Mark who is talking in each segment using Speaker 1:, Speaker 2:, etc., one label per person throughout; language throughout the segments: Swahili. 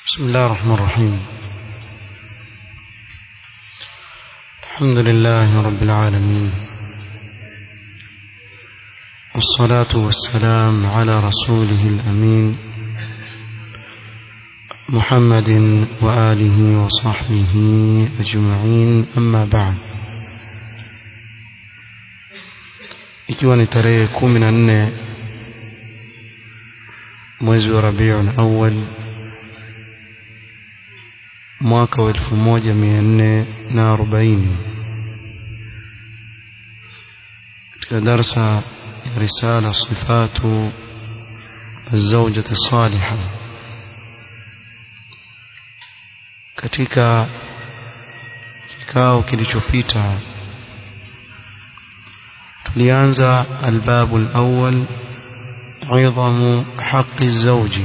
Speaker 1: بسم الله الرحمن الرحيم الحمد لله رب العالمين والصلاة والسلام على رسوله الأمين محمد وآله وصحبه أجمعين أما بعد ikiwa ni tarehe kumi na nne mwezi wa rabiul awal mwaka wa elfu moja mia nne na arobaini katika darsa ya risala sifatu الزوجة الصالحة katika kikao kilichopita tulianza albabu alawwal idhamu haqi zawji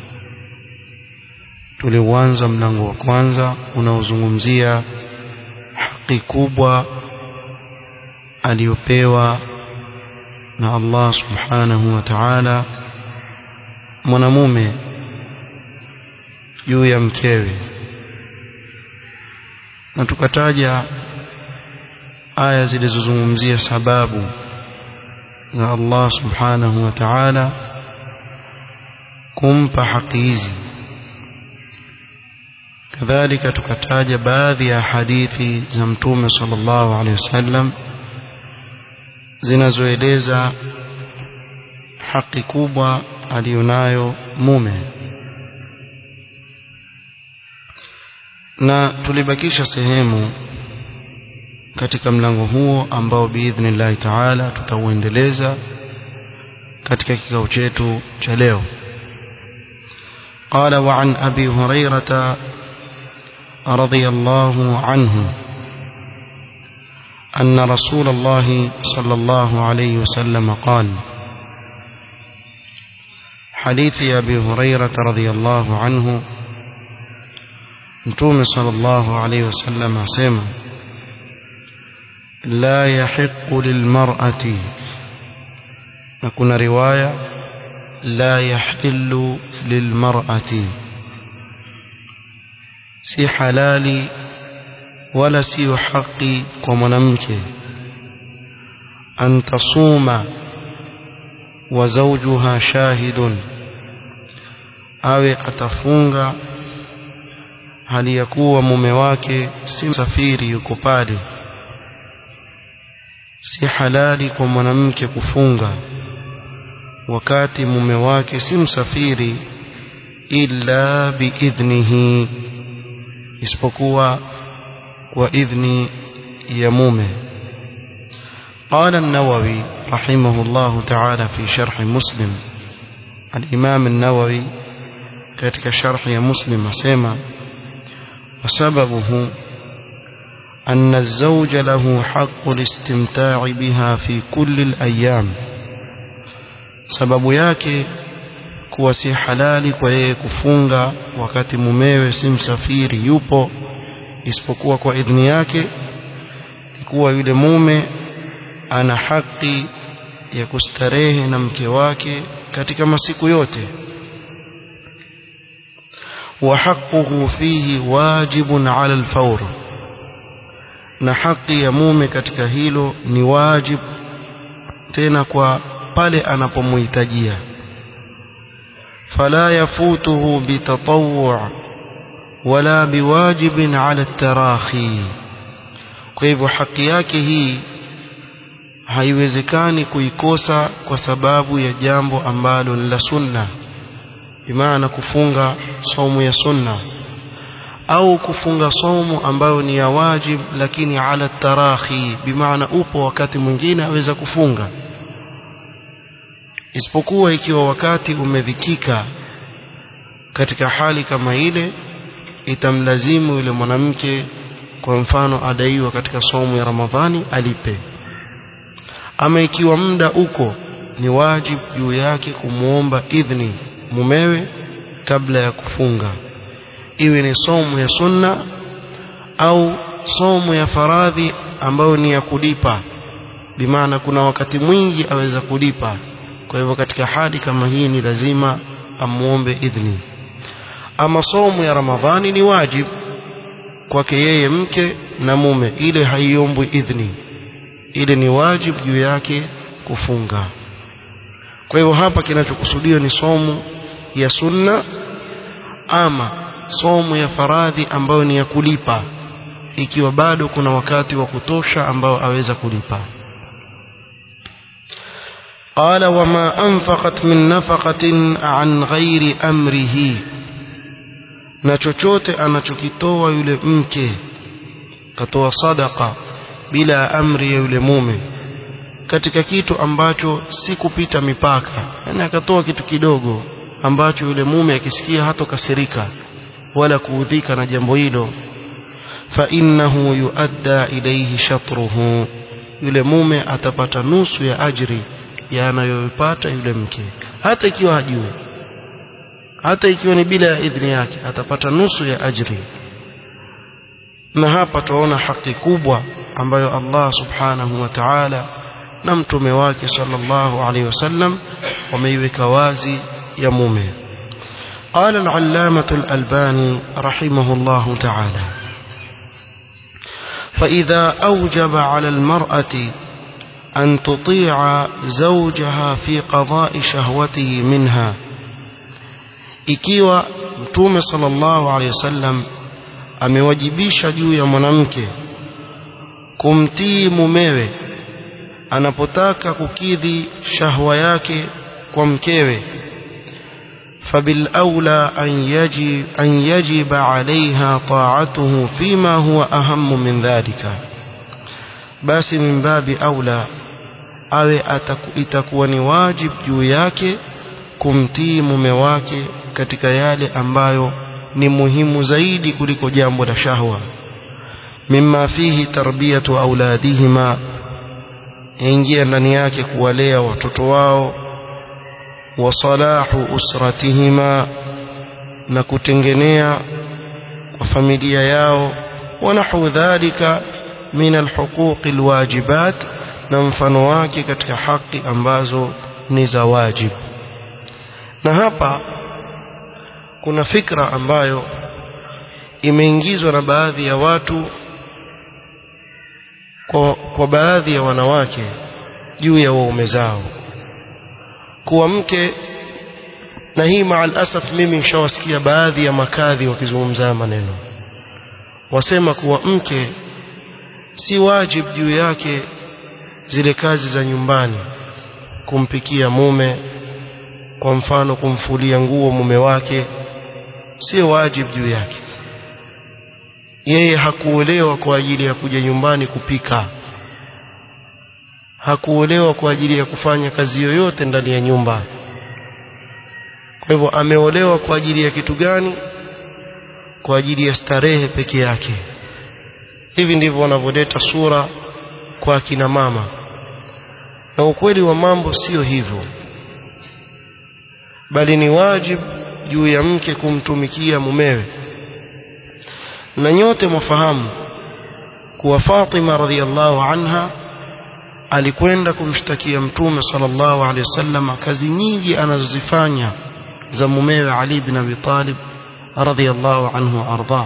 Speaker 1: tuliuanza mlango wa kwanza unaozungumzia haki kubwa aliyopewa na Allah subhanahu wa ta'ala mwanamume juu ya mkewe na tukataja aya zilizozungumzia sababu za Allah subhanahu wa ta'ala kumpa haki hizi kadhalika tukataja baadhi ya hadithi za mtume sallallahu alaihi wasallam zinazoeleza haki kubwa aliyonayo mume na tulibakisha sehemu katika mlango huo ambao biidhnillahi taala tutauendeleza katika kikao chetu cha leo قال وعن أبي هريرة رضي الله عنه أن رسول الله صلى الله عليه وسلم قال حديث أبي هريرة رضي الله عنه نتوم صلى الله عليه وسلم سمع لا يحق للمرأة نكون رواية لا يحل للمرأة si halali wala siyo haki kwa mwanamke an tasuma wa zawjuha shahidun awe atafunga hali ya kuwa mume wake si msafiri yuko pale si halali kwa mwanamke kufunga wakati mume wake si msafiri illa biidhnihi isipokuwa kwa idhni ya mume قال النووي رحمه الله تعالى في شرح مسلم الإمام النووي كتك شرح مسلم سيما وسببه أن الزوج له حق الاستمتاع بها في كل الأيام سبب yake kuwa si halali kwa yeye kufunga wakati mumewe si msafiri yupo isipokuwa kwa idhini yake kuwa yule mume ana haki ya kustarehe na mke wake katika masiku yote wa haquhu fihi wajibun ala alfawr na haki ya mume katika hilo ni wajib tena kwa pale anapomhitajia فلا يفوته بتطوع ولا بواجب على التراخي kwa hivyo haki yake hii haiwezekani kuikosa kwa sababu ya jambo ambalo ni la sunna bimaana kufunga somu ya sunna au kufunga somu ambayo ni ya wajib lakini ala tarahi bimaana upo wakati mwingine aweza kufunga isipokuwa ikiwa wakati umedhikika katika hali kama ile itamlazimu yule mwanamke kwa mfano adaiwa katika somo ya Ramadhani alipe ama ikiwa muda uko ni wajibu juu yake kumwomba idhni mumewe kabla ya kufunga iwe ni somo ya sunna au somo ya faradhi ambayo ni ya kulipa bimaana kuna wakati mwingi aweza kulipa kwa hivyo katika hali kama hii ni lazima amuombe idhni ama somu ya ramadhani ni wajib kwake yeye mke na mume ile haiombwi idhni ile ni wajib juu yake kufunga kwa hivyo hapa kinachokusudiwa ni somu ya sunna ama somu ya faradhi ambayo ni ya kulipa ikiwa bado kuna wakati wa kutosha ambao aweza kulipa قال وما أنفقت من نفقة عن غير أمره na chochote anachokitoa yule mke katoa sadaka bila amri ya yule mume katika kitu ambacho si kupita mipaka yani akatoa kitu kidogo ambacho yule mume akisikia hatokasirika wala kuudhika na jambo hilo fa innahu yuadda ilayhi shatruhu yule mume atapata nusu ya ajri ya anayoipata yule mke hata ikiwa hajui hata ikiwa ni bila ya idhini yake atapata nusu ya ajri na hapa tuona haki kubwa ambayo Allah subhanahu wa ta'ala na mtume wake sallallahu alaihi wasallam wameiweka wazi ya mume قال العلامة الألباني رحمه الله تعالى فإذا أوجب على المرأة أن تطيع زوجها في قضاء شهوته منها ikiwa mtume sallallahu alaihi wasallam amewajibisha juu ya mwanamke kumtii mumewe anapotaka kukidhi shahwa yake kwa mkewe فبالأولى أن يجب, أن يجب عليها طاعته فيما هو أهم من ذلك basi min babi aula awe itakuwa ni wajib juu yake kumtii mume wake katika yale ambayo ni muhimu zaidi kuliko jambo la shahwa mimma fihi tarbiyatu auladihima ingia ndani yake kuwalea watoto wao wa salahu usratihima na kutengenea kwa familia yao wa nahu dhalika min alhuquq alwajibat na mfano wake katika haki ambazo ni za wajib na hapa kuna fikra ambayo imeingizwa na baadhi ya watu kwa, kwa baadhi ya wanawake juu ya waume zao kuwa mke na hii maal asaf mimi nishawasikia baadhi ya makadhi wakizungumza maneno wasema kuwa mke si wajib juu yake zile kazi za nyumbani kumpikia mume kwa mfano kumfulia nguo mume wake si wajib juu yake yeye hakuolewa kwa ajili ya kuja nyumbani kupika hakuolewa kwa ajili ya kufanya kazi yoyote ndani ya nyumba kwa hivyo ameolewa kwa ajili ya kitu gani kwa ajili ya starehe peke yake hivi ndivyo wanavyoleta sura kwa akina mama na ukweli wa mambo sio hivyo bali ni wajibu juu ya mke kumtumikia mumewe na nyote mwafahamu kuwa Fatima radhiallahu anha alikwenda kumshtakia mtume sallallahu alaihi wasallam kazi nyingi anazozifanya za mumewe Ali ibn Abi Talib radhiallahu anhu arda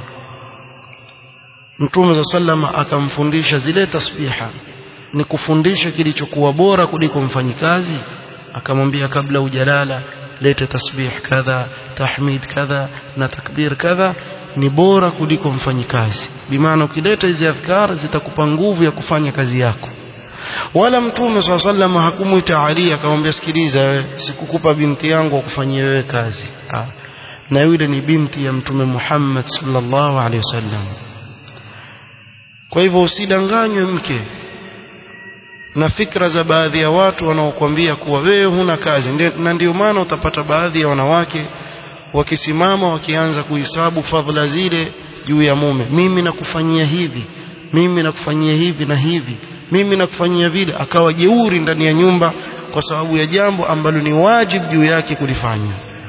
Speaker 1: mtume sallam akamfundisha zile tasbiha ni kufundisha kilichokuwa bora kuliko mfanyikazi akamwambia kabla ujalala lete tasbih kadha tahmid kadha na takbir kadha ni bora kuliko mfanyikazi bimaana ukileta hizi adhkar zitakupa nguvu ya kufanya kazi yako wala mtume swalla sallam hakumuita Ali akamwambia sikiliza wewe sikukupa binti yangu akufanyie wewe kazi ha. na yule ni binti ya mtume Muhammad sallallahu alaihi wasallam kwa hivyo usidanganywe mke na fikra za baadhi ya watu wanaokuambia kuwa wewe huna kazi na ndio maana utapata baadhi ya wanawake wakisimama wakianza kuhesabu fadhila zile juu ya mume mimi nakufanyia hivi mimi nakufanyia hivi na hivi mimi nakufanyia vile akawa jeuri ndani ya nyumba kwa sababu ya jambo ambalo ni wajibu juu yake kulifanya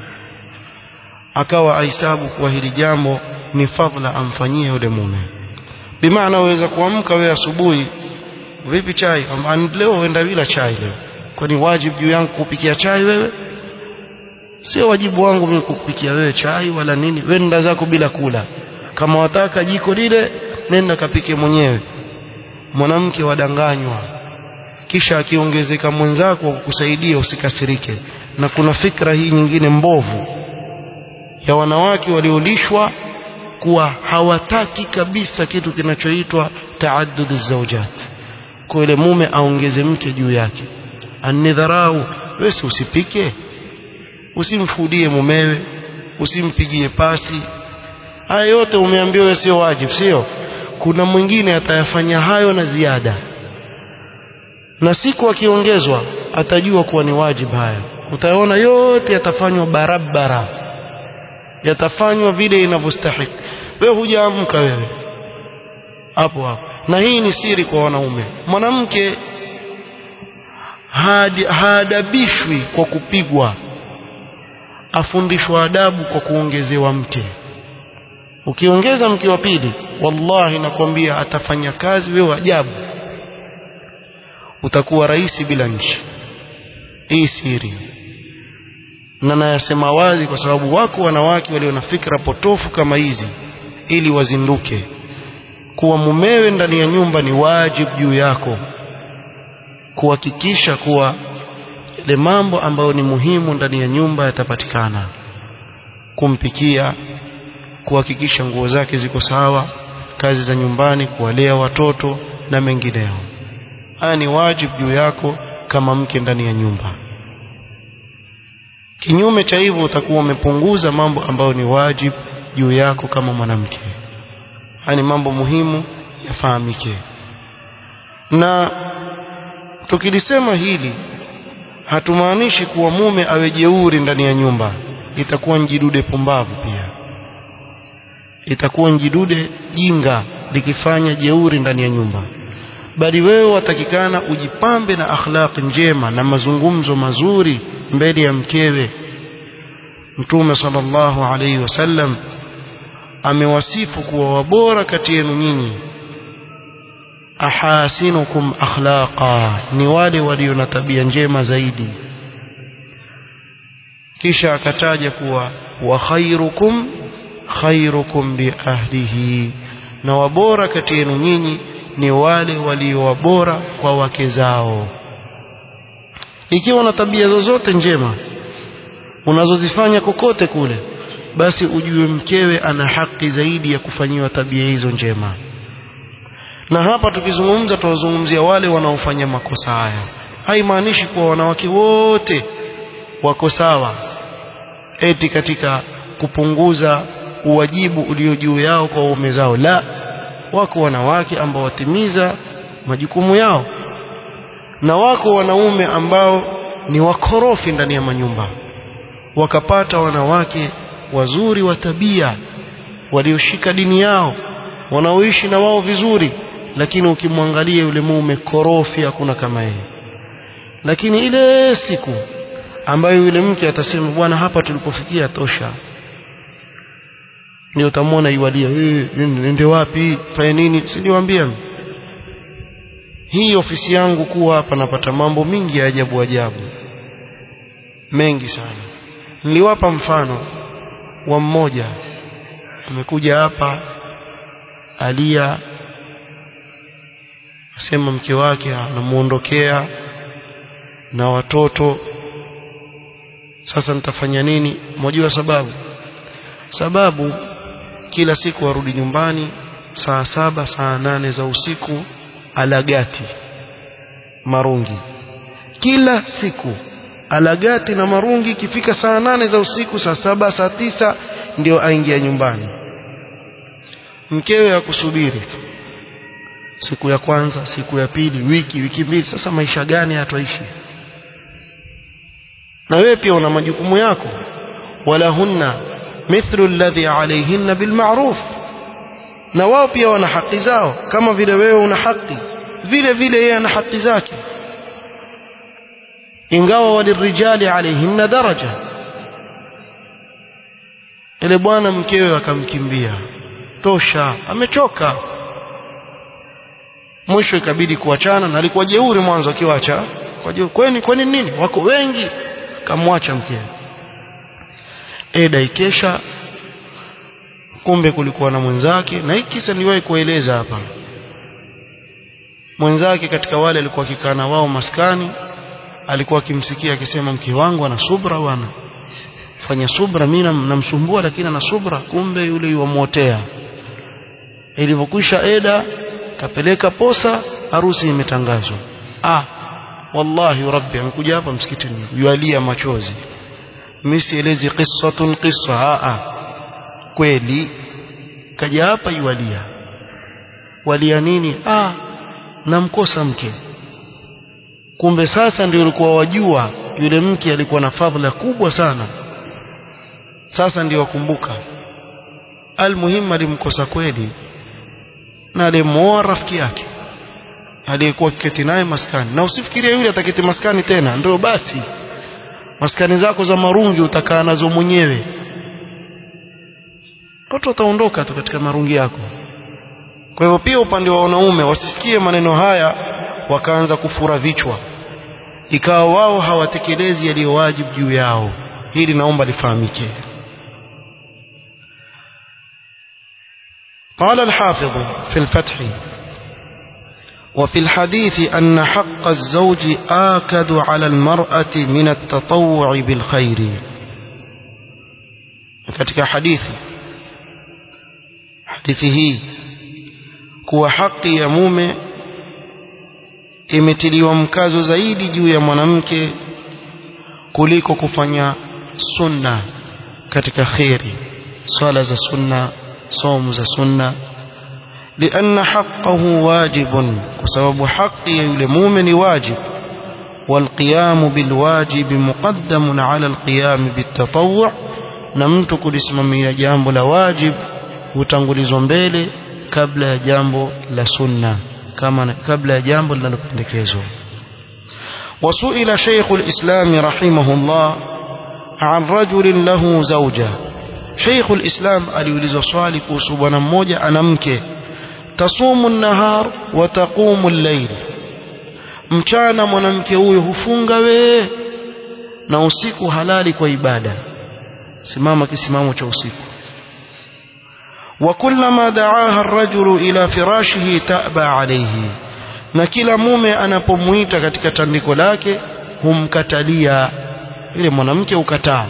Speaker 1: akawa ahesabu kuwa hili jambo ni fadhila amfanyie yule mume bimaana waweza kuamka wewe asubuhi vipi chai leo uenda bila chai leo kwani wajibu juu yangu kupikia chai wewe sio wajibu wangu mimi kukupikia wewe chai wala nini wewe nenda zako bila kula kama wataka jiko lile nenda kapike mwenyewe mwanamke wadanganywa kisha akiongezeka mwenzako kukusaidia usikasirike na kuna fikra hii nyingine mbovu ya wanawake waliolishwa kuwa hawataki kabisa kitu kinachoitwa taaddud zawjat kwa ile mume aongeze mke juu yake anidharau wewe usipike usimfudie mumewe usimpigie pasi haya yote umeambiwa sio wajibu sio kuna mwingine atayafanya hayo na ziada na siku akiongezwa atajua kuwa ni wajibu haya utaona yote yatafanywa barabara yatafanywa vile inavyostahili wewe hujaamka wewe hapo hapo na hii ni siri kwa wanaume mwanamke haadabishwi kwa kupigwa afundishwa adabu kwa kuongezewa mke ukiongeza mke wa pili wallahi nakwambia atafanya kazi wewe ajabu utakuwa rais bila nchi hii siri na nayasema wazi kwa sababu wako wanawake walio na fikra potofu kama hizi ili wazinduke kuwa mumewe ndani ya nyumba ni wajibu juu yako kuhakikisha kuwa yale mambo ambayo ni muhimu ndani ya nyumba yatapatikana kumpikia kuhakikisha nguo zake ziko sawa kazi za nyumbani kuwalea watoto na mengineyo haya ni wajibu juu yako kama mke ndani ya nyumba kinyume cha hivyo utakuwa umepunguza mambo ambayo ni wajibu juu yako kama mwanamke haya ni mambo muhimu yafahamike na tukilisema hili hatumaanishi kuwa mume awe jeuri ndani ya nyumba itakuwa njidude pumbavu pia itakuwa njidude jinga likifanya jeuri ndani ya nyumba bali wewe watakikana ujipambe na akhlaq njema na mazungumzo mazuri mbele ya mkewe mtume sallallahu alaihi wasallam amewasifu kuwa wabora kati yenu nyinyi ahasinukum akhlaqa ni wale walio na tabia njema zaidi kisha akataja kuwa wa khairukum khairukum li ahlihi na wabora kati yenu nyinyi ni wale walio wabora kwa wake zao ikiwa na tabia zozote njema unazozifanya kokote kule basi ujue mkewe ana haki zaidi ya kufanyiwa tabia hizo njema na hapa tukizungumza tuwazungumzia wale wanaofanya makosa haya haimaanishi kuwa wanawake wote wako sawa eti katika kupunguza uwajibu ulio juu yao kwa waume zao la wako wanawake ambao watimiza majukumu yao na wako wanaume ambao ni wakorofi ndani ya manyumba wakapata wanawake wazuri wa tabia walioshika dini yao wanaoishi na wao vizuri lakini ukimwangalia yule mume korofi hakuna kama yeye lakini ile siku ambayo yule mke atasema bwana hapa tulipofikia tosha ndio utamwona iwalia eh nende wapi fanye nini siliwaambia hii ofisi yangu kuwa hapa napata mambo mingi ya ajabu ajabu mengi sana niliwapa mfano wa mmoja amekuja hapa alia asema mke wake anamuondokea na watoto sasa nitafanya nini mojua sababu sababu kila siku arudi nyumbani saa saba saa nane za usiku alagati marungi kila siku alagati na marungi ikifika saa nane za usiku saa saba saa tisa ndio aingia nyumbani mkewe akusubiri siku ya kwanza siku ya pili wiki wiki mbili sasa maisha gani hatuishi na wewe pia una majukumu yako wala hunna mithlu alladhi alayhinna bilma'ruf na wao pia wana haki zao kama vile wewe una haki vile vile yeye ana haki zake ingawa walirijali alayhinna daraja ile bwana mkewe akamkimbia tosha amechoka mwisho ikabidi kuachana na alikuwa jeuri mwanzo akiwacha kwa jeuri kwani kwani nini wako wengi kamwacha mkewe eda ikesha kumbe kulikuwa na mwenzake na hiki kisa niliwahi kueleza hapa mwenzake katika wale alikuwa akikaa na wao maskani alikuwa akimsikia akisema mke wangu ana subra bwana fanya subra mimi namsumbua lakini ana subra kumbe yule yuamuotea ilivyokwisha eda kapeleka posa harusi imetangazwa ah wallahi rabbi amekuja hapa msikitini yualia machozi mimi sielezi qissatun qissa a kweli kaja hapa yualia walia nini ah namkosa mke kumbe sasa ndio ulikuwa wajua yule mke alikuwa na fadhila kubwa sana sasa ndio wakumbuka almuhimu alimkosa kweli na alimuoa rafiki yake aliyekuwa kiketi naye maskani na usifikirie yule ataketi maskani tena ndio basi maskani zako za marungi utakaa nazo mwenyewe watu wataondoka tu katika marungi yako kwa hivyo pia upande wa wanaume wasisikie maneno haya wakaanza kufura vichwa ikawa wao hawatekelezi yaliyo wajibu juu yao hili naomba lifahamike قال الحافظ في الفتح وفي الحديث أن حق الزوج آكد على المرأة من التطوع بالخير katika hadithi hadithi hii kuwa haki ya mume imetiliwa mkazo zaidi juu ya mwanamke kuliko kufanya sunna katika kheri swala za sunna somu za sunna لأن حقه واجب وسبب حق يلمومن واجب والقيام بالواجب مقدم على القيام بالتطوع نمت kulisimamia jambo la wajib hutangulizwa mbele kabla ya jambo la sunna kama kabla ya jambo linalopendekezwa وسئل شيخ الإسلام رحمه الله عن رجل له زوجة شيخ الإسلام aliulizwa swali kuhusu bwana mmoja ana mke tasumu nahar wa taqumu al-layl mchana mwanamke huyo hufunga we na usiku halali kwa ibada simama kisimamo cha usiku wa kullama da'aha ar-rajulu ila firashihi ta'ba alayhi na kila mume anapomuita katika tandiko lake humkatalia ile mwanamke ukataa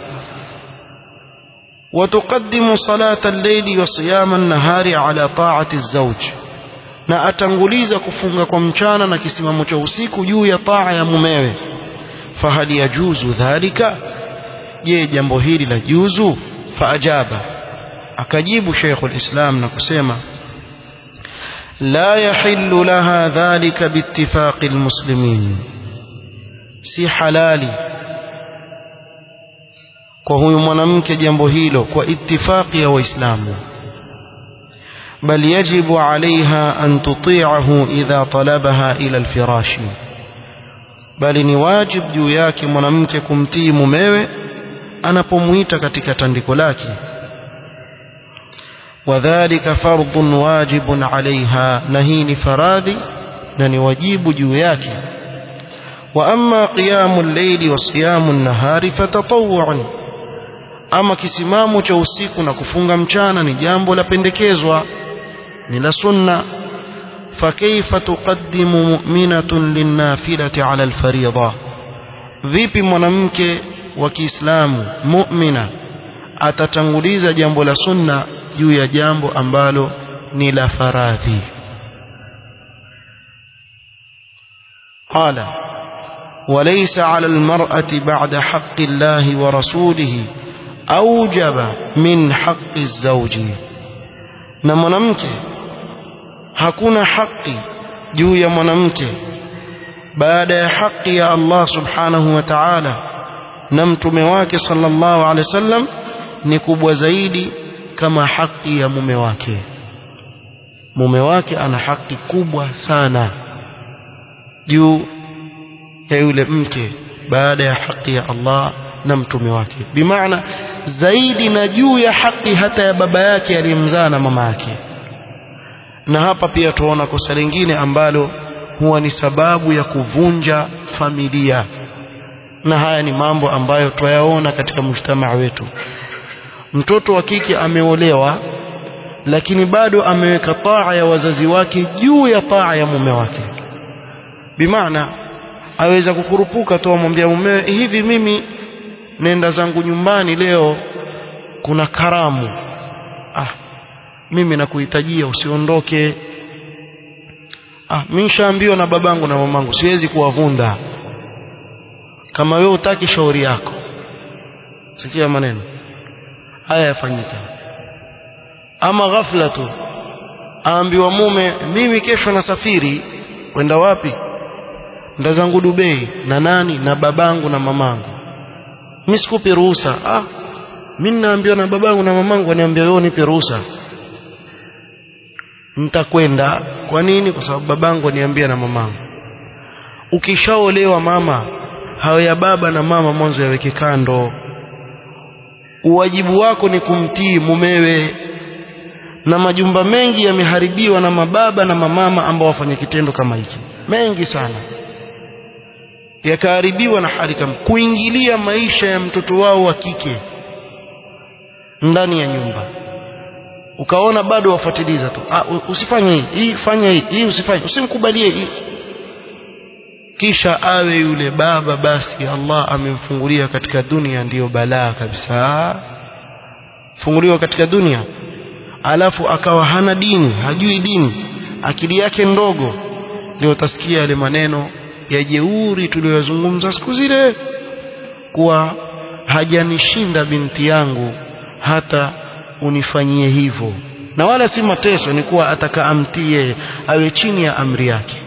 Speaker 1: وتقدم صلاة الليل وصيام النهار على طاعة الزوج na atanguliza kufunga kwa mchana na kisimamo cha usiku juu ya taa ya mumewe fahal yajuzu dhalika je jambo hili la juzu faajaba akajibu Sheikhul Islam na kusema la yahillu laha dhalika biittifaqi almuslimin si halali kwa huyu mwanamke jambo hilo kwa ittifaqi ya waislamu bal yajibu alaiha an tuti'ahu idha talabaha ila alfirashi bali ni wajib juu yake mwanamke kumtii mumewe anapomuita katika tandiko lake wadhālika fardhun wajibun 'alayha na hii ni faradhi na ni wajibu juu yake wa amma qiyamu al-layli wa siyamu an-nahari fatatawwu'un ama kisimamo cha usiku na kufunga mchana ni jambo la pendekezwa ni la sunna فكيف تقدم مؤمنة للنافلة على الفريضة vipi mwanamke wa Kiislamu mu'mina atatanguliza jambo la sunna juu ya jambo ambalo ni la faradhi قال وليس على المرأة بعد حق الله ورسوله أوجب من حق الزوج na mwanamke hakuna haki juu ya mwanamke baada ya haki ya Allah subhanahu wa ta'ala na mtume wake sallallahu alaihi wasallam ni kubwa zaidi kama haki ya mume wake mume wake ana haki kubwa sana juu ya yule mke baada ya haki ya Allah na mtume wake bimaana zaidi na juu ya haki hata ya baba yake aliyemzaa na mama yake na hapa pia tuona kosa lingine ambalo huwa ni sababu ya kuvunja familia na haya ni mambo ambayo twayaona katika mujtamaa wetu mtoto wa kike ameolewa lakini bado ameweka taa ya wazazi wake juu ya taa ya mume wake bimaana aweza kukurupuka tu amwambia mumewe hivi mimi nenda zangu nyumbani leo kuna karamu ah mimi nakuhitajia usiondoke ah mimi nishaambiwa na babangu na mamangu siwezi kuwavunda kama wewe utaki shauri yako sikia maneno haya yafanyika ama ghafla tu aambiwa mume mimi kesho nasafiri kwenda wapi nda zangu Dubai na nani na babangu na mamangu mimi sikupi ruhusa ah mimi naambiwa na babangu na mamangu waniambia wewe nipe ruhusa nitakwenda kwa nini kwa sababu babangu aniambia na mamangu ukishaolewa mama hayo ya baba na mama mwanzo yaweke kando uwajibu wako ni kumtii mumewe na majumba mengi yameharibiwa na mababa na mamama ambao wafanya kitendo kama hiki mengi sana yakaharibiwa na hali kama kuingilia maisha ya mtoto wao wa kike ndani ya nyumba ukaona bado wafuatiliza tu ah, usifanye hii hii fanya hii hii usifanye usimkubalie hii kisha awe yule baba basi Allah amemfungulia katika dunia ndiyo balaa kabisa funguliwa katika dunia alafu akawa hana dini hajui dini akili yake ndogo ndio utasikia yale maneno ya jeuri tuliyozungumza siku zile kuwa hajanishinda binti yangu hata unifanyie hivyo na wala si mateso ni kuwa atakaamtie awe chini ya amri yake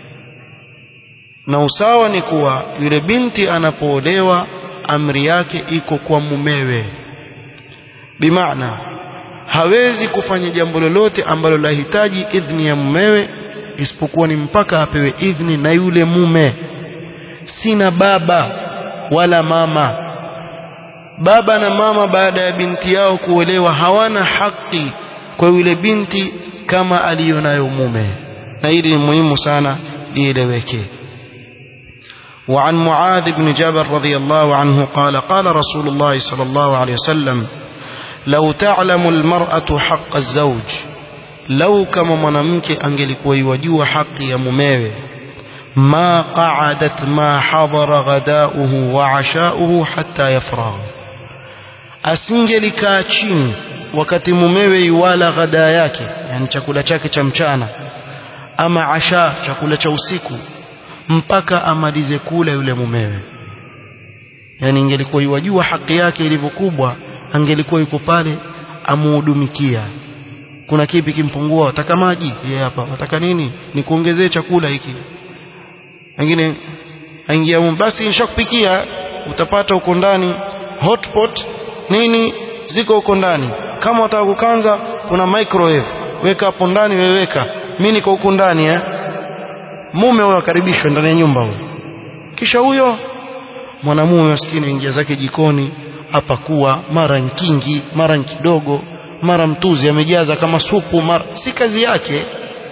Speaker 1: na usawa ni kuwa yule binti anapoolewa amri yake iko kwa mumewe bimaana hawezi kufanya jambo lolote ambalo lahitaji idhni ya mumewe isipokuwa ni mpaka apewe idhni na yule mume sina baba wala mama baba na mama baada ya binti yao kuolewa hawana haki kwa yule binti kama aliyonayo mume na hili ni muhimu sana lieleweke وعن معاذ بن جبل رضي الله عنه قال قال رسول الله صلى الله عليه وسلم لو تعلم المرأة حق الزوج لو كما mwanamke angelikuwa yajua haki ya mumewe ما قعدت ما حضر غداؤه وعشاؤه حتى يفرغ asingelikaa chini wakati mumewe yuwala ghada yake yani chakula chake cha mchana ama asha chakula cha usiku mpaka amalize kula yule mumewe yani ingelikuwa yuwajua haki yake ilivyokubwa angelikuwa yuko pale amuhudumikia kuna kipi kimpungua wataka maji yeye hapa wataka nini nikuongezee chakula hiki wengine aingia basi nishakupikia utapata huko ndani hotpot nini ziko huko ndani kama wataka kukanza kuna microwave weka hapo ndani weweka mimi niko huko ndani eh mume huyo akaribishwa ndani ya nyumba huyo kisha huyo mwanamume maskini ingia zake jikoni apakuwa mara nkingi mara kidogo mara mtuzi amejaza kama supu mara si kazi yake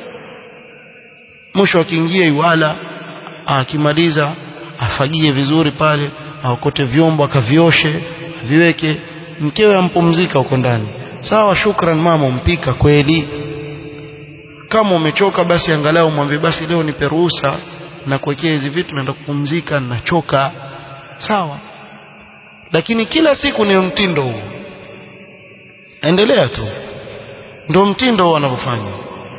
Speaker 1: mwisho akiingia iwala akimaliza afagie vizuri pale aokote vyombo akavioshe viweke mkewe ampumzika huko ndani sawa shukran mama umpika kweli kama umechoka basi angalau mwambie basi leo nipe ruhusa na kuwekea hizi vitu naenda kupumzika nachoka sawa lakini kila siku ni mtindo huu endelea tu ndio mtindo huu wanavyofanya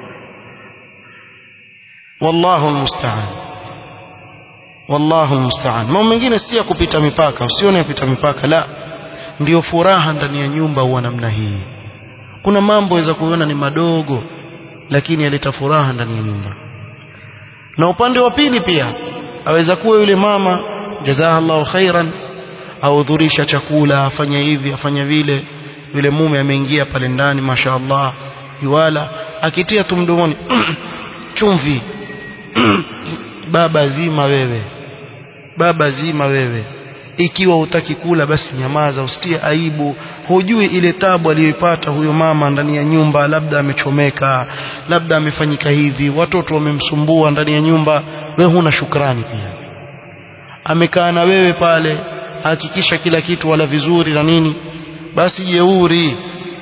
Speaker 1: wallahu almusta'an wallahu almusta'an mambo mengine si ya kupita mipaka usione yapita mipaka la ndiyo furaha ndani ya nyumba huwa namna hii kuna mambo yaweza kuona ni madogo lakini yaleta furaha ndani ya nyumba na upande wa pili pia aweza kuwa yule mama jazakallahu khairan ahudhurisha chakula afanya hivi afanya vile yule mume ameingia pale ndani mashaallah yuwala akitia tu mdomoni chumvi baba zima wewe baba zima wewe ikiwa utaki kula basi nyamaza usitie aibu hujui ile tabu aliyoipata huyo mama ndani ya nyumba labda amechomeka labda amefanyika hivi watoto wamemsumbua ndani ya nyumba wewe huna shukrani pia amekaa na wewe pale hakikisha kila kitu wala vizuri na nini basi jeuri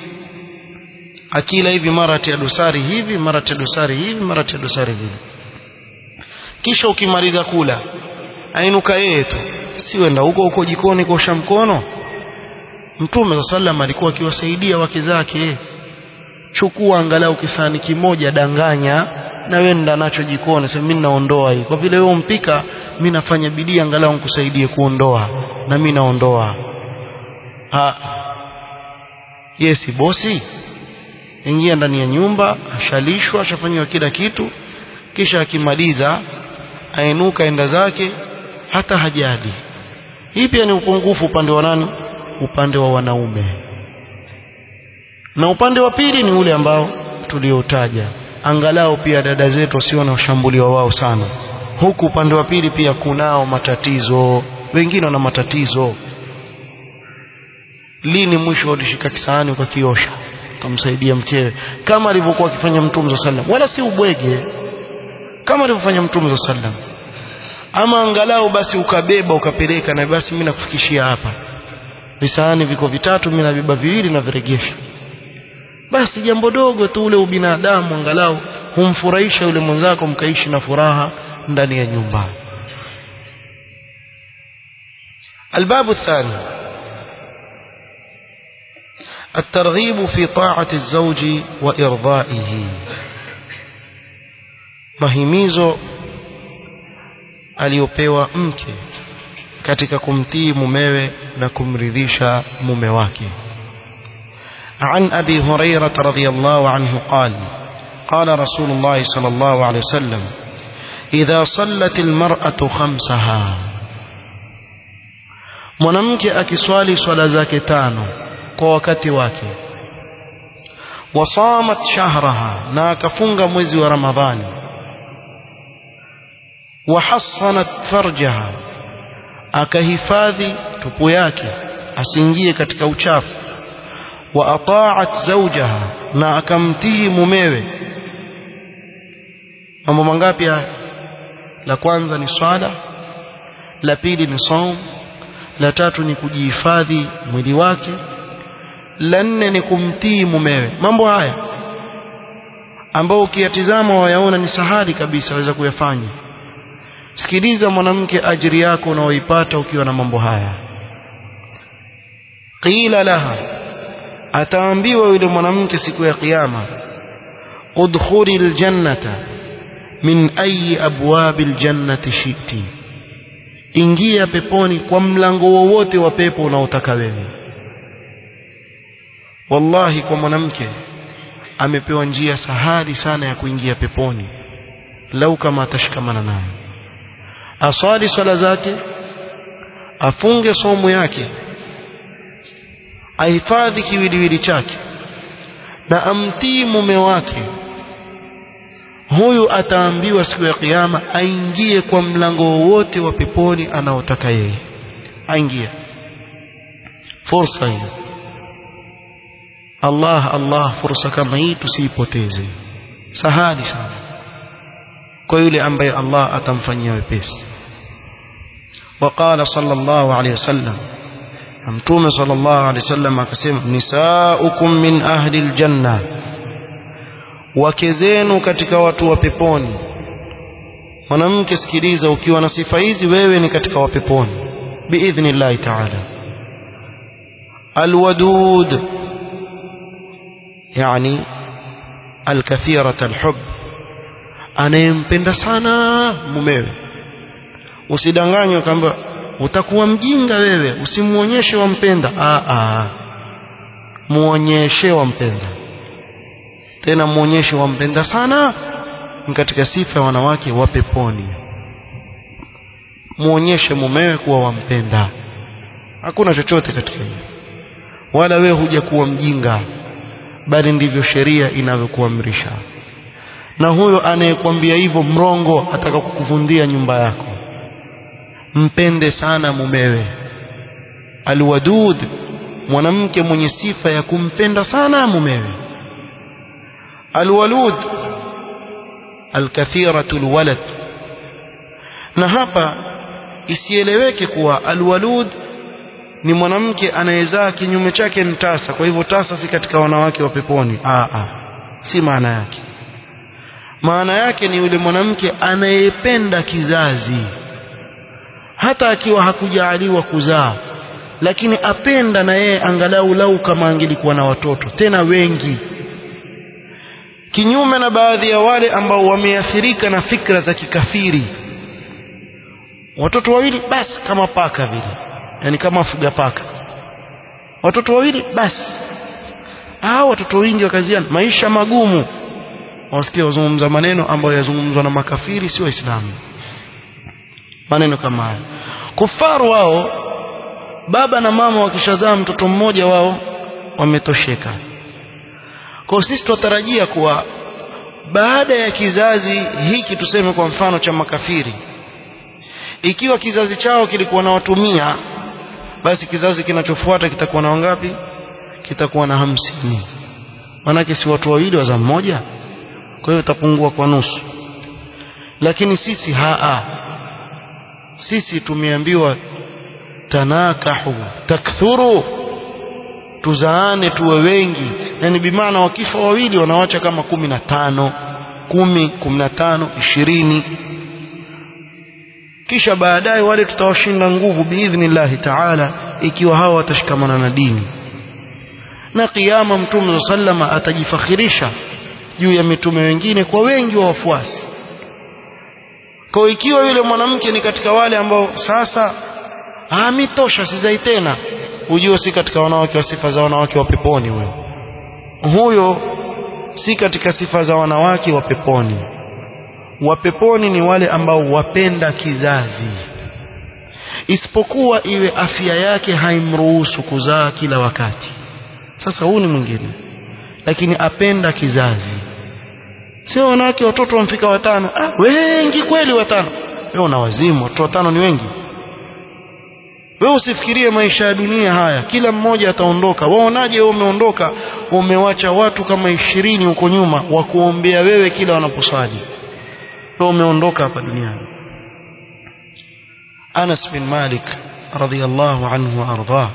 Speaker 1: akila hivi mara tia dosari hivi mara tia dosari hivi mara tia dosari vile kisha ukimaliza kula ainuka yeye tu siwenda huko huko jikoni kuosha mkono mtume sa sallam alikuwa akiwasaidia wake zake chukua angalau kisani kimoja danganya na wenda nacho jikoni sema mimi naondoa hii kwa vile wewe umpika mimi nafanya bidii angalau nikusaidie kuondoa na mimi naondoa ah yesi bosi ingia ndani ya nyumba ashalishwa ashafanywa kila kitu kisha akimaliza ainuka enda zake hata hajali hii pia ni upungufu upande wa nani upande wa wanaume na upande wa pili ni ule ambao tuliotaja angalau pia dada zetu wasione washambuliwa wao sana huku upande wa pili pia kunao matatizo wengine wana matatizo lini mwisho ulishika kisahani ukakiosha ukamsaidia mkewe kama alivyokuwa akifanya mtume sallam wala si ubwege kama alivyofanya mtume sallam ama angalau basi ukabeba ukapeleka na basi mimi nakufikishia hapa visahani viko vitatu mimi nabeba viwili na viregesha basi jambo dogo tu ule ubinadamu angalau humfurahisha yule mwenzako mkaishi na furaha ndani ya nyumba الباب الثاني الترغيب في طاعة الزوج وإرضائه mahimizo aliyopewa mke katika kumtii mumewe na kumridhisha mume wake عن أبي هريرة رضي الله عنه قال قال رسول الله صلى الله عليه وسلم إذا صلت المرأة خمسها mwanamke akiswali swala zake tano kwa wakati wake wasamat shahraha na akafunga mwezi wa ramadhani wahassanat farjaha akahifadhi tupu yake asiingie katika uchafu wa ata'at zawjaha na akamtii mumewe mambo mangapi haya la kwanza ni swala la pili ni saum la tatu ni kujihifadhi mwili wake la nne ni kumtii mumewe mambo haya ambao ukiyatizama wayaona ni sahali kabisa waweza kuyafanya sikiliza mwanamke ajiri yako unaoipata ukiwa na mambo haya qila laha ataambiwa yule mwanamke siku ya kiyama udkhuli aljannata min ayi abwabi aljannati shiti ingia peponi kwa mlango wowote wa pepo unaotaka wewe wallahi kwa mwanamke amepewa njia sahali sana ya kuingia peponi lau kama atashikamana nayo aswali swala zake afunge somo yake ahifadhi kiwiliwili chake na amtii mume wake huyu ataambiwa siku ya kiyama aingie kwa mlango wowote wa peponi anaotaka yeye aingie fursa hii Allah Allah fursa kama hii tusiipoteze sahali sana kwa yule ambaye Allah atamfanyia wepesi وقال صلى الله عليه وسلم mtume sallallahu alaihi wasallam akasema nisaukum min ahli aljanna wake zenu katika watu wa peponi mwanamke sikiliza ukiwa na sifa hizi wewe ni katika wa peponi biidhnillahi taala alwadud yani alkathirat alhub anayempenda sana mumewe usidanganywe kwamba utakuwa mjinga wewe usimuonyeshe wampenda a a muonyeshe wampenda tena muonyeshe wampenda sana ni katika sifa ya wanawake wa peponi muonyeshe mumewe kuwa wampenda hakuna chochote katika hiyo wala wewe huja kuwa mjinga bali ndivyo sheria inavyokuamrisha na huyo anayekwambia hivyo mrongo ataka kukuvundia nyumba yako mpende sana mumewe alwadud mwanamke mwenye sifa ya kumpenda sana mumewe alwalud alkathiratu alwalad na hapa isieleweke kuwa alwalud ni mwanamke anayezaa kinyume chake ni tasa kwa hivyo tasa si katika wanawake wa peponi aa aa si maana yake maana yake ni yule mwanamke anayependa kizazi hata akiwa hakujaaliwa kuzaa lakini apenda na yeye angalau lau kama angelikuwa na watoto tena wengi kinyume na baadhi ya wale ambao wameathirika na fikra za kikafiri watoto wawili basi kama paka vile yani kama fuga paka watoto wawili basi hao watoto wengi wakaziana maisha magumu wasikia wazungumza maneno ambayo yazungumzwa na makafiri si waislamu maneno kama haya kufaru wao baba na mama wakishazaa mtoto mmoja wao wametosheka kwa sisi tutarajia kuwa baada ya kizazi hiki tuseme kwa mfano cha makafiri ikiwa kizazi chao kilikuwa na watu mia basi kizazi kinachofuata kitakuwa na wangapi kitakuwa na hamsini manake si watu wawili waza mmoja kwa hiyo itapungua kwa nusu lakini sisi haa sisi tumeambiwa tanakahu takthuru tuzaane tuwe wengi yani bimaana wakifa wawili wanawacha kama kumi na tano kumi kumi na tano ishirini kisha baadaye wale tutawashinda nguvu biidhnillahi taala ikiwa hawa watashikamana na dini na kiyama mtume sallama atajifakhirisha juu ya mitume wengine kwa wengi wa wafuasi kwa ikiwa yule mwanamke ni katika wale ambao sasa amitosha sizai tena ujue si katika wanawake wa sifa za wanawake wa peponi huyo huyo si katika sifa za wanawake wa peponi wa peponi ni wale ambao wapenda kizazi isipokuwa iwe afya yake haimruhusu kuzaa kila wakati sasa huu ni mwingine lakini apenda kizazi sio wanawake watoto wamfika watano ah, wengi kweli watano wewe una wazimu watoto watano ni wengi wewe usifikirie maisha ya dunia haya kila mmoja ataondoka waonaje wewe umeondoka umewacha watu kama ishirini huko nyuma wa kuombea wewe kila wanaposali wewe umeondoka hapa duniani Anas bin Malik radhiyallahu anhu arda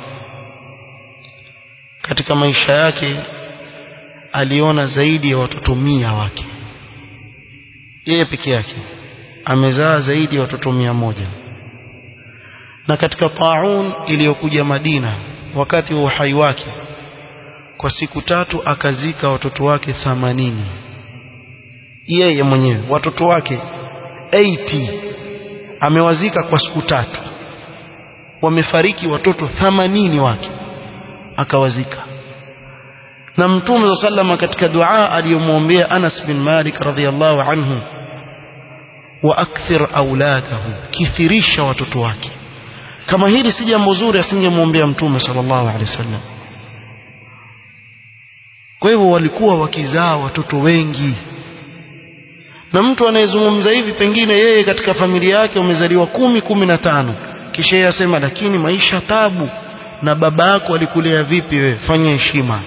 Speaker 1: katika maisha yake aliona zaidi ya watoto mia wake yeye peke yake amezaa zaidi ya watoto mia moja na katika taun iliyokuja Madina wakati wa uhai wake kwa siku tatu akazika watoto wake thamanini yeye mwenyewe watoto wake 80 amewazika kwa siku tatu wamefariki watoto thamanini wake akawazika na mtume sallama katika dua aliyomwombea Anas bin Malik radhiyallahu anhu wa akthir auladahu kithirisha watoto wake kama hili si jambo zuri asingemwombea mtume sallallahu alaihi wasallam kwa hivyo walikuwa wakizaa watoto wengi na mtu anayezungumza hivi pengine yeye katika familia yake wamezaliwa kumi kumi na tano kisha yeye asema lakini maisha tabu na baba yako alikulea vipi wewe fanya heshima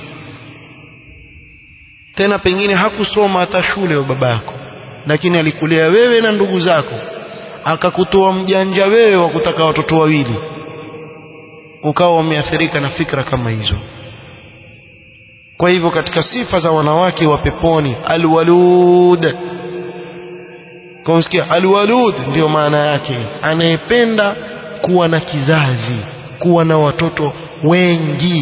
Speaker 1: tena pengine hakusoma hata shule wa baba yako lakini alikulea wewe na ndugu zako akakutoa mjanja wewe wa kutaka watoto wawili ukawa umeathirika na fikra kama hizo kwa hivyo katika sifa za wanawake wa peponi alwalud kumsikia alwalud ndio maana yake anayependa kuwa na kizazi kuwa na watoto wengi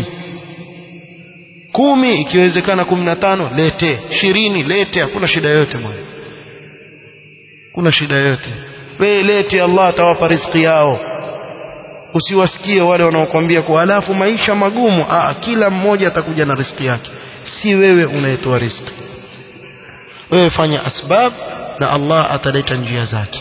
Speaker 1: kumi ikiwezekana kumi na tano lete ishirini lete hakuna shida yoyote bwana kuna shida yoyote wewe lete Allah atawapa riziki yao usiwasikie wale wanaokuambia kwa alafu maisha magumu Aa, kila mmoja atakuja na riziki yake si wewe unayetoa riziki wewe fanya asbab na Allah ataleta njia zake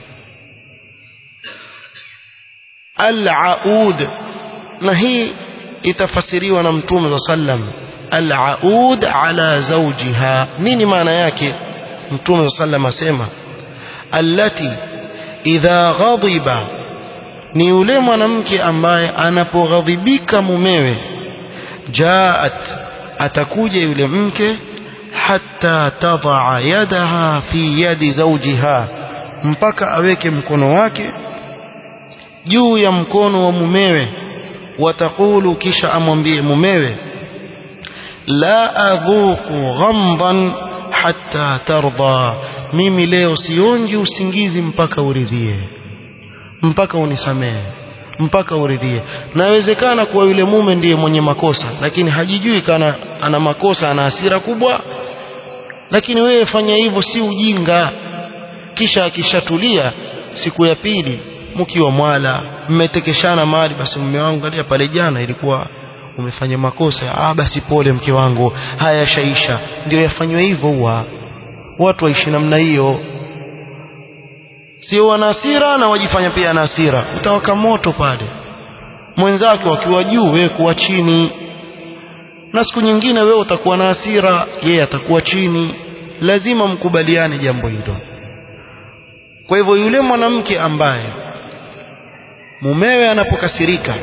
Speaker 1: al-aud na hii itafasiriwa na mtume wa sallam al-aud ala zawjiha nini maana yake mtume wa sallam asema allati idha ghadiba ni yule mwanamke ambaye anapoghadhibika mumewe jaat atakuja yule mke hatta tadaa yadaha fi yadi zawjiha mpaka aweke mkono wake juu ya mkono wa mumewe watakulu kisha amwambie mumewe la adhuqu ghamdan hatta tarda mimi leo sionji usingizi mpaka uridhie mpaka unisamehe mpaka uridhie nawezekana kuwa yule mume ndiye mwenye makosa lakini hajijui kana ana makosa ana hasira kubwa lakini wewe fanya hivyo si ujinga kisha akishatulia siku ya pili mkiwa mwala mmetekeshana mali basi mume wangu angalia pale jana ilikuwa umefanya makosa ah basi pole mke wangu haya shaisha ndio yafanywe hivyo huwa watu waishi namna hiyo sio wana hasira na wajifanya pia na hasira utawaka moto pale mwenzake wakiwa juu wewe kuwa chini na siku nyingine wewe utakuwa na hasira yeye atakuwa chini lazima mkubaliane jambo hilo kwa hivyo yule mwanamke ambaye mumewe anapokasirika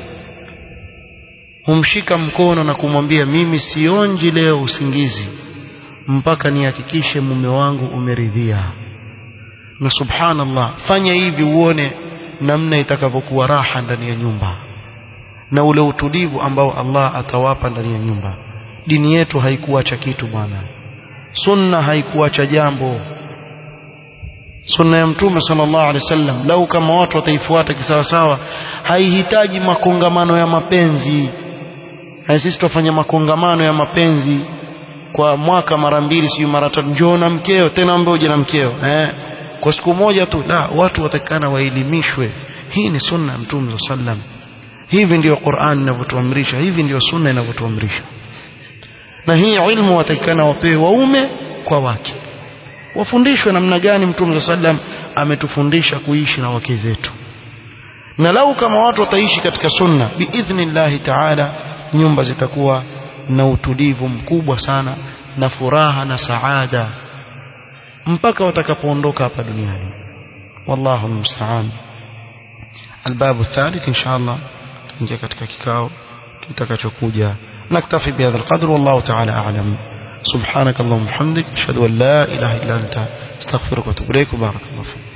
Speaker 1: humshika mkono na kumwambia mimi sionji leo usingizi mpaka nihakikishe mume wangu umeridhia na subhanallah fanya hivi uone namna itakavyokuwa raha ndani ya nyumba na ule utulivu ambao Allah atawapa ndani ya nyumba dini yetu haikuacha kitu bwana sunna haikuacha jambo sunna ya mtume sallallahu alaihi wasallam lau kama watu wataifuata kisawasawa haihitaji makongamano ya mapenzi na sisi tufanya makongamano ya mapenzi kwa mwaka mara mbili sio mara tatu njoo na mkeo tena ambaye uje na mkeo eh kwa siku moja tu la watu watakana waelimishwe hii ni sunna ya mtume sallam hivi ndio Qur'an inavyotuamrisha hivi ndio sunna inavyotuamrisha na hii ilmu watakana wapewe waume kwa wake wafundishwe namna gani mtume sallam ametufundisha kuishi na wake zetu na lau kama watu wataishi katika sunna biidhnillahi taala nyumba zitakuwa na utulivu mkubwa sana na furaha na saada mpaka watakapoondoka hapa duniani wallahu almusta'an الباب الثالث إن شاء الله نجي katika kikao kitakachokuja نكتفي بهذا القدر والله تعالى أعلم سبحانك اللهم وبحمدك أشهد أن لا إله إلا أنت استغفرك واتوب إليك وبارك الله فيك